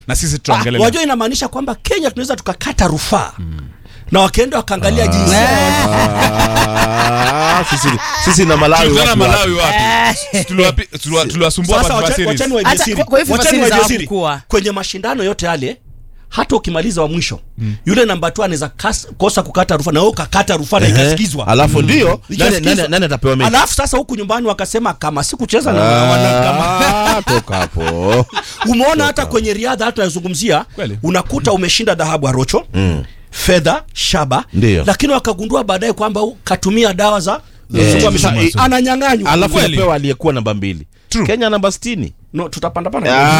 na sisi Ah, tutaongelea wajua inamaanisha kwamba Kenya tunaweza tukakata rufaa na wakaenda wakaangalia jinsi Ah, sisi, sisi na Malawi Tulizana watu Malawi wapi Tuliwapi- tuliwa- tuliwasumbua Sasa hapa wacha- series. wachani waibie Hata siri. kwa- kwa hivyo Wachani series waibie siri. hawakuwa. kwenye mashindano yote yale hata ukimaliza wa mwisho yule namba tu anaweza kas- kosa kukata rufaa na wewe ukakata rufaa na Ehe. ikasikizwa alafu ndio nani, Ikasikizwa. nani, nani atapewa mechi alafu sasa huku nyumbani wakasema kama sikucheza na wana- kama Ah, toka hapo umeona hata kwenye riadha hata tunazungumzia Kweli. unakuta umeshinda dhahabu arocho Mm. fedha shaba Ndio. lakini wakagundua baadaye kwamba u- katumia dawa za Yeah. kusumbua misuli. Sa- i- ananyang'anywa alafu Kweli. napewa aliyekuwa namba mbili True. Kenya namba sitini no, tutapanda pana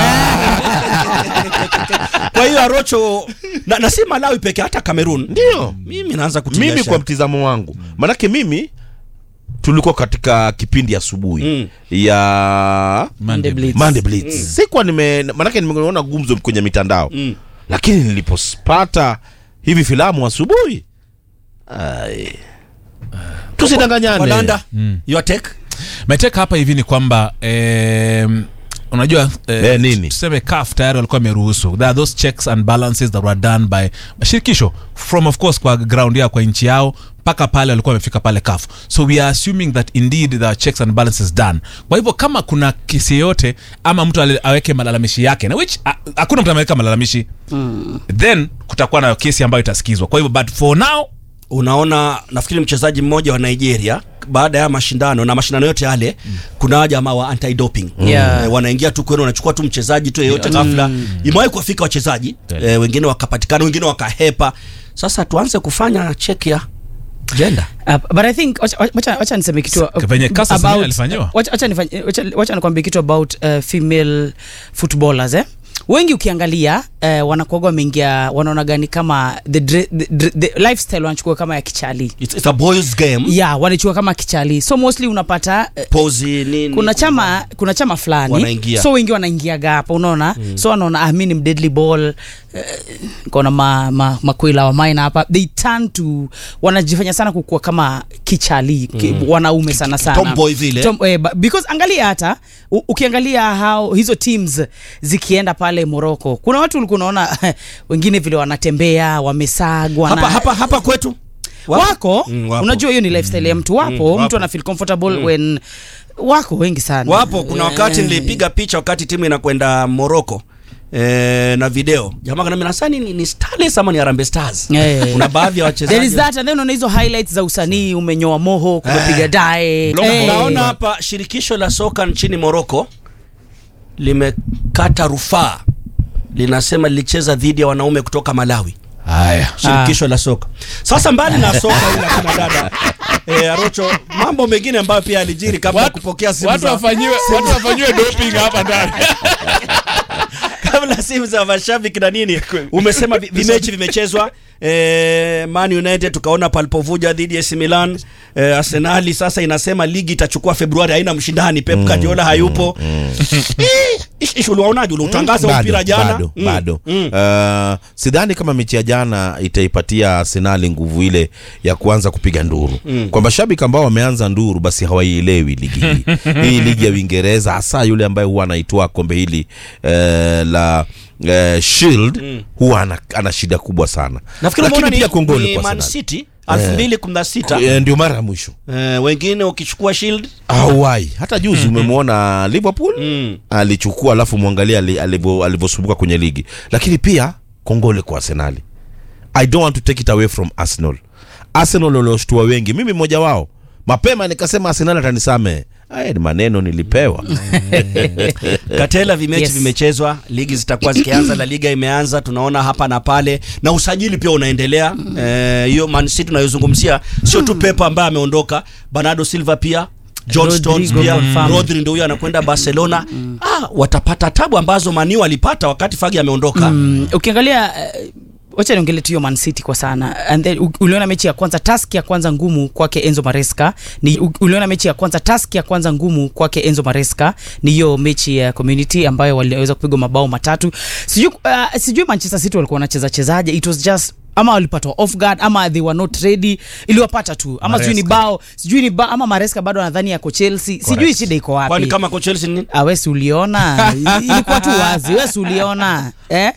kwa hiyo arocho na, na si malawi peke hata cameroon ndio mimi naanza kutilia mimi shaka. kwa mtizamo wangu manake mimi tulikuwa katika kipindi asubuhi Mm. ya Monday Blitz. Monday Blitz. Sikuwa nime manake nimeona gumzo kwenye mitandao Mm. lakini nilipopata hivi filamu asubuhi ai. tusidanganyane Walanda, your take meteka hapa hivi ni kwamba em, unajua eh, Eh, nini? tuseme CAF tayari walikuwa wameruhusu there are those checks and balances that were done by shirikisho from of course kwa ground yao kwa nchi yao mpaka pale walikuwa wamefika pale CAF so we are assuming that indeed there are checks and balances done kwa hivyo kama kuna kesi yoyote ama mtu ale- aweke malalamishi yake na which ha- hakuna mtu ameweka malalamishi then kutakuwa na kesi ambayo itasikizwa kwa hivyo but for now unaona nafikiri mchezaji mmoja wa nigeria baada ya mashindano na mashindano yote yale kuna hawa jamaa wa anti doping Yeah. eh, wanaingia tu kwenu wanachukua tu mchezaji tu yeyote ghafla imewahi kuwafika wachezaji eh, wengine wakapatikana wengine wakahepa sasa tuanze kufanya check ya jenda Uh, but I think wacha- wacha wacha niseme kitu uh, venye Caster about- Semenya alifanyiwa. wacha- wacha nifanye- wacha- wacha nikwambie kitu about uh, female footballers eh wengi ukiangalia uh, wanakuaga wameingia wanaona gani kama the, dre, the, the, the lifestyle wanachukua kama ya kichali it's, it's a boys game yeah wanachukua kama kichali so mostly unapata uh, pozi nini kuna chama kuna chama fulani Wanaingia. so wengi wanaingiaga hapa unaona so wanaona ah, mi ni mdeadly ball eh, kona ma, ma, makwila wa maina hapa they turn to wanajifanya sana kukua kama kichali ki, wanaume sana sana Tomboy vile. Tom, eh, ba- because angalia hata u, ukiangalia how hizo teams zikienda pale Morocco kuna watu ulikuwa unaona wengine vile wanatembea wamesagwa hapa, na- hapa, hapa kwetu Wapo? wako, Mm, wapo. unajua hiyo ni lifestyle ya mtu wapo, wapo. mtu ana feel comfortable when wako wengi sana wapo kuna wakati Eh, nilipiga picha wakati timu inakwenda moroko Eh, na video jamaa kanambia nasani ni, ni Starlets ama ni Harambee Stars Eh. kuna baadhi ya there is wachezaji that and then unaona hizo highlights za usanii umenyoa moho kumepiga dae Lo- Eh. Naona hapa shirikisho la soka nchini Moroko limekata rufaa, linasema lilicheza dhidi ya wanaume kutoka Malawi. haya Shirikisho la soka. Sasa mbali na soka ila kina dada eh, Arocho, mambo mengine ambayo pia alijiri kabla ya kupokea simu watu za wafanyiwe watu wafanyiwe doping hapa ndani kabla simu za mashabiki na nini, umesema vi- vimechi vimechezwa eh, Man United tukaona palipovuja dhidi ya AC Milan eh, Arsenali sasa inasema ligi itachukua Februari, haina mshindani. Pep Guardiola hayupo. Eh, ish- ish, uliwaonaje? Uliutangaza Bado, mpira jana bado, Mm, bado. mm. Uh, sidhani kama mechi ya jana itaipatia Arsenali nguvu ile ya kuanza kupiga nduru kwa mashabiki ambao wameanza nduru basi hawaielewi ligi hii hii ligi ya Uingereza hasa yule ambaye huwa anaitoa kombe hili eh, la eh, Shield huwa ana, ana shida kubwa sana Nafikiri lakini umeona pia ni, kongole ni kwa Man Arsenal City 2016 Eh, ndio mara ya mwisho eh, wengine ukichukua Shield hawai hata juzi umemwona Liverpool Mm. alichukua alafu mwangalia ali- alivyo- alivyosumbuka kwenye ligi lakini pia kongole kwa arsenali i don't want to take it away from arsenal arsenal walioshtua wengi mimi mmoja wao mapema nikasema arsenal atanisame aya ni maneno nilipewa Katela vimechi Yes. vimechezwa, ligi zitakuwa zikianza, la liga imeanza, tunaona hapa na pale, na usajili pia unaendelea. Eh, Hiyo Man City tunayozungumzia sio tu Pepe ambaye ameondoka, Bernardo Silva pia John Rodrigo Stones pia confirmed. Rodri ndio huyo anakwenda Barcelona. Ah, watapata tabu ambazo Mani walipata wakati Fagi ameondoka. Mm, ukiangalia uh, wacha niongele tu hiyo Man City kwa sana and then u- uliona mechi ya kwanza task ya kwanza ngumu kwake Enzo Maresca ni u- uliona mechi ya kwanza task ya kwanza ngumu kwake Enzo Maresca ni hiyo mechi ya community ambayo waliweza kupigwa mabao matatu sijui uh, sijui Manchester City walikuwa wanacheza chezaje it was just ama walipatwa off guard ama they were not ready iliwapata tu ama sijui ni Maresca. bao sijui ni ba, ama Maresca bado anadhani yako Chelsea sijui shida iko wapi Kwani kama kwa Chelsea ni nini? Ah, wesi uliona ilikuwa tu wazi wesi uliona eh?